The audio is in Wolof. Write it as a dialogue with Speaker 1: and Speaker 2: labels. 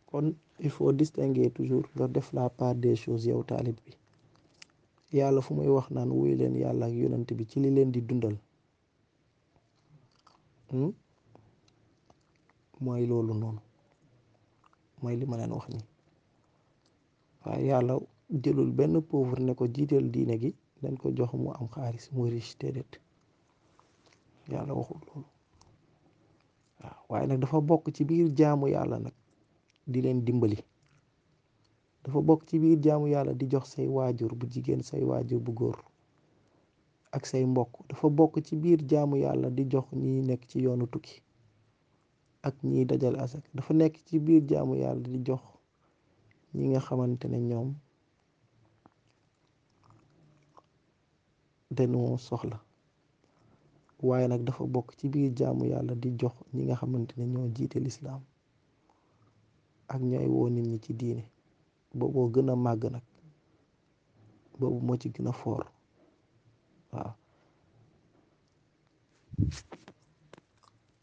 Speaker 1: kon il faut distinguer toujours nga def la part des choses yow taalib bi yàlla fu muy wax naan wuy leen yàlla ak yonent bi ci li leen di dundal mooy loolu noonu mooy li ma leen wax ni waaye yàlla jëlul benn pauvre ne ko jiiteel diine gi dañ ko jox mu am xaalis mu riche déedéet yàlla waxul loolu waaw waaye nag dafa bokk ci biir jaamu yàlla nag di leen dimbali dafa bokk ci biir jaamu yàlla di jox say waajur bu jigéen say waajur bu góor ak say mbokk dafa bokk ci biir jaamu yàlla di jox ñi nekk ci yoonu tukki ak ñiy dajal asak dafa nekk ci biir jaamu yàlla di jox ñi nga xamante ne ñoom dañoo soxla waaye nag dafa bokk ci biir jaamu yàlla di jox ñi nga xamante ne ñoo jiite lislaam ak ñooy woo nit ñi ci diine booboo gën a màgg nag boobu moo ci gën a foor waaw